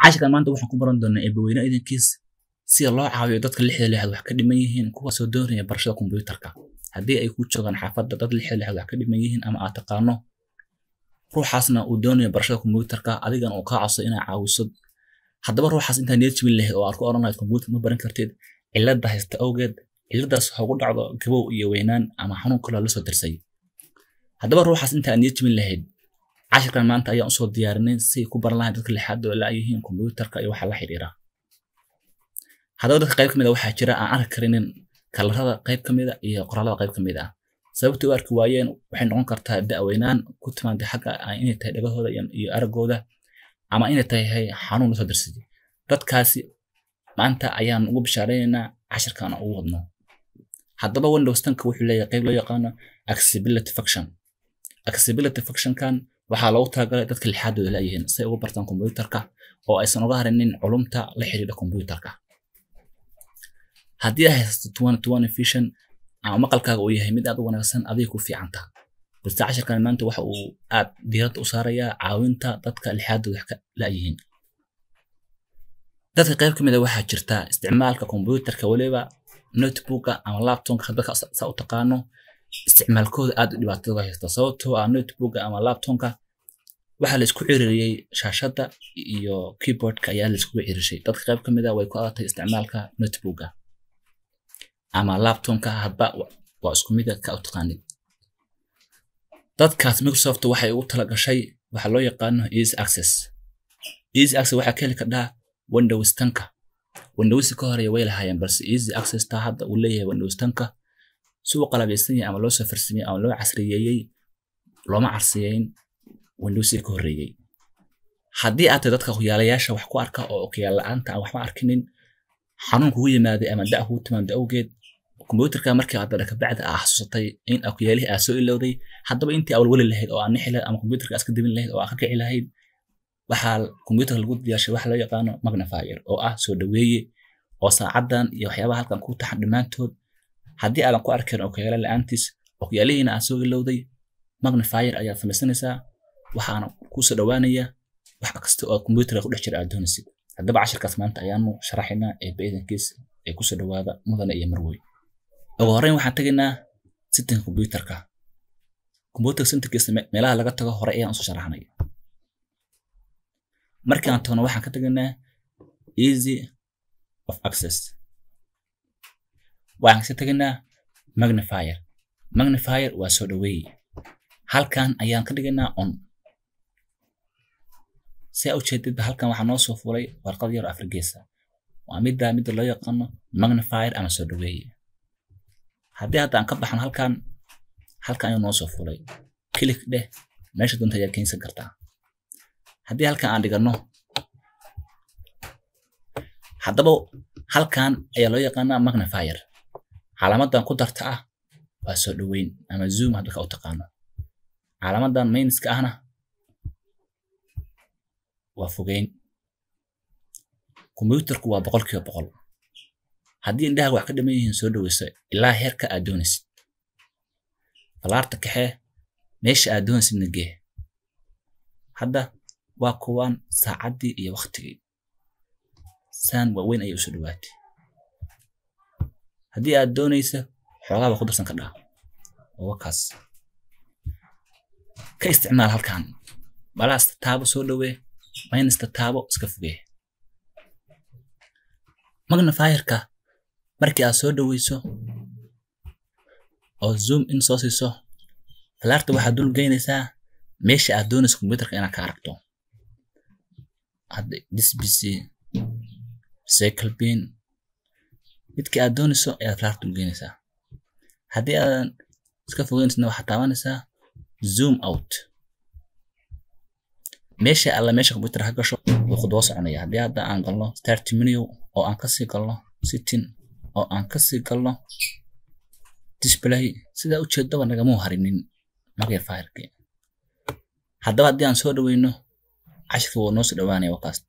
cashirkan maanta waxaan ku baran doonaa eebaweyne idankiis sida loo caawiyo dadka lixda lixaad wax ka dhiman yihiin kuwaasoo doonaya barashada kombuyuutarka haddii ay ku joogaan xaafadda dad lixda lixaad wax ka dhiman yihiin ama aad taqaano ruuxaasna uu doonayo barashada kombuyuutarka adigan uu kaa codso inaa caawiso haddaba ruuxaas intaa niyad jibin lahayd oo aad ku oran lahayd kombuyuutar ma baran kartid cilada haysta awgeed ciladaas ha ugu dhacdo gabow iyo weynaan ama xanuun kaloo la soo dirsay haddaba ruuxaas inta aad niyad jibin lahayd cashirkan maanta ayaan usoo diyaarinay si ay ku baran lahayn dadka lixaad oo la-yihiin kombuyuutarka iyo waxa la xiriira haddaba dadka qayb ka mid a waxaa jira aan arki karinin kalarada qayb ka mid a iyo qoraalada qayb ka mid ah sababtay u arki waayeen waxay noqon kartaa da-weynaan ku timaada xagga inay tahay dhagahooda iyo aragooda ama inay tahay xanuun lasoo dirsaday dadkaasi maanta ayaan ugu bishaareynayna cashirkan ugu wadno haddaba windows tanka wuxuu leeyahay qayb loo yaqaano accessibility function accessibility functionkan waxaa loogu talagalay dadka lixaadooda la-yihiin si ay ugu bartaan kombuyuutarka oo aysan uga harinin culumta la xiriira kombuyuutarka haddii ay haysato twenty twenty vision ama maqalkaaga uu yahay mid aad u wanaagsan adiga ku fiicanta balse cashirkan maanta waxa uu aad diiradda u saarayaa caawinta dadka lixaadooda wax ka la-yihiin dadka qayb ka mid a waxaa jirta isticmaalka kombuyuutarka weliba notebooka ama laptopka hadba saa u taqaano isticmaalkooda aad u dhibaatada uga haysta sababtoo ah notebooka ama laptopka waxaa la isku ciririyey shaashadda iyo keyboardka ayaa la iskugu cirishay dadka qayb ka mid a way ku adatay isticmaalka notebooka ama laptopka hadba waa isku mid ka u taqaanid dadkaas microsoft waxay ugu tala gashay waxa loo yaqaano easy access easy access waxaa ka heli kardhaa windows tanka windows ka horeeya way lahaayeen balse easy access taa hadda uu leeyahay windows tanka si uu qalabeysan yahay ama loo soo farsameyey ama loo casriyeeyey looma carsiyeyn windows ka horeeyey haddii aad tahay dadka okuyaalayaasha wax ku arka oo okuyaal la-aanta aan waxba arkinin xanuun kugu yimaaday ama da kugu timaado awgeed kombuyuutarka markii aad ka bacda aa xasuusatay in okuyaalihii aa soo ilowday haddaba intii awalweli lahayd oo aa nixi lahayd ama kombuyuutarka aska debin lahayd oo aa ka kici lahayd waxaa kombuyuutarka lagu diyaarshay waxa loo yaqaano magnifier oo ah soo dhaweeye oo saacadan iyo waxyaabaha halkan ku taxan dhammaantood haddii aadan ku arkin okuyaala la-aantiis okuyaalihiina aad soo ilowday magnifier ayaad samaysanaysaa waxaana kusoo dhawaanaya wax kasta oo kombuyuutarka ku dhex jira aad doonaysid haddaba cashirkaas maanta ayaanu sharaxaynaa ee baidankiis ee kusoo dhawaada mudane iyo marwey ugu horreyn waxaan tegaynaa sitinka kombuyuutarka kombuyuutarka sitinkiisa meelaha laga tago hore ayaan usoo sharaxnay markii aan tagno waxaan ka tegaynaa easy of access waxaan kasi tegaynaa magnifier magnifier waa soo dhaweeye halkan ayaan ka dhigaynaa on si aa ujeedidba halkan waxaa noo soo fulay warqad yar afar geesa waa midda midda loo yaqaano magnifier ama soo dhaweeye haddii hadda aan ka baxno halkan halkan ayuu noo soo fulay kilik dheh meesha doonta ayaad keensan kartaa haddii halkan aan dhigano haddaba halkan ayaa loo yaqaanaa magnifier calaamadan ku darta ah waa soo dhaweyn ama zoom hadda ka u taqaano calaamadan mayniska ahna waa fogeyn kombuyuutarku waa boqol kiiba boqol haddii indhaha wax ka dhiman yihiin soo dhaweyso ilaa heerka aad doonaysid falaarta kaxee meesha aad doonaysidna gee hadda waa kuwaan saacaddii iyo waktigii saan waaweyn ayay usoo dhawaatay haddii aad doonaysa xoogaaba ku darsan kardhaa oo wakaas ka isticmaal halkan balaasta taabo soo dhawee maynasta taabo iska fogee magnifierka markii aad soo dhaweyso oo zoom in soo siiso falaarta waxaad dul geynaysaa meesha aad doonayso kombuyuutarka inaad ka aragto hadda disbc cycle bin midkii aad doonayso ayaad falaarta dul geynaysaa haddii aadan iska fogeynaysidna waxaad taabanaysaa zoom out meesha alla meesha kombuyuutar ha gasho wuu khudbo soconaya haddii hadda aan galno start menu oo aan kasii galno sitting oo aan kasii galno display sidaa ujeedaba nagamuu harinin magnifier-ki haddaba haddii aan soo dhaweyno cashirka wuu noo soo dhawaanaya wakaas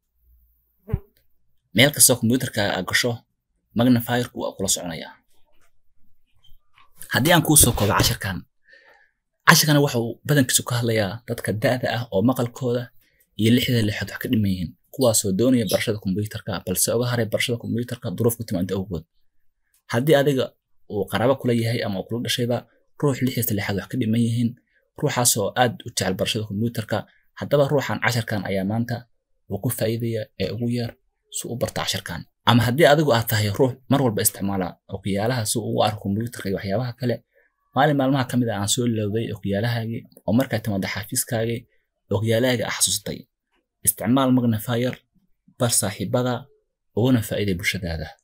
meel kastoo kombuyuutarka aad gasho magnifierku waa kula soconayaa haddii aan kuu soo koobo cashirkan cashirkana waxa uu badankiisu ka hadlayaa dadka da'da ah oo maqalkooda iyo lixda lixaad wax ka dhiman yihiin kuwaasoo doonaya barashada kombiyuutarka balse uga haray barashada kombiyuutarka duruuf ku timaada awgood haddii adiga uu qaraabo kula yahay ama uu kula dhashayba ruux lixdiisa lixaad wax ka dhiman yihiin ruuxaasoo aad u jecel barashada kombiyuutarka haddaba ruuxan casharkan ayaa maanta uu ku faa'iidaya ee ugu yar si u barta casharkan ama haddii adigu aad tahay ruux mar walba isticmaala okiyaalaha si uu ugu arko kombiyuutarka iyo waxyaabaha kale maalin maalmaha ka mid a aan soo ilowday okiyaalahagii oo markaa timaada xaafiiskaagii okiyaalahagii ah xasuustay isticmaal magnifier bar saaxiibada uguna faa'iiday bulshadaada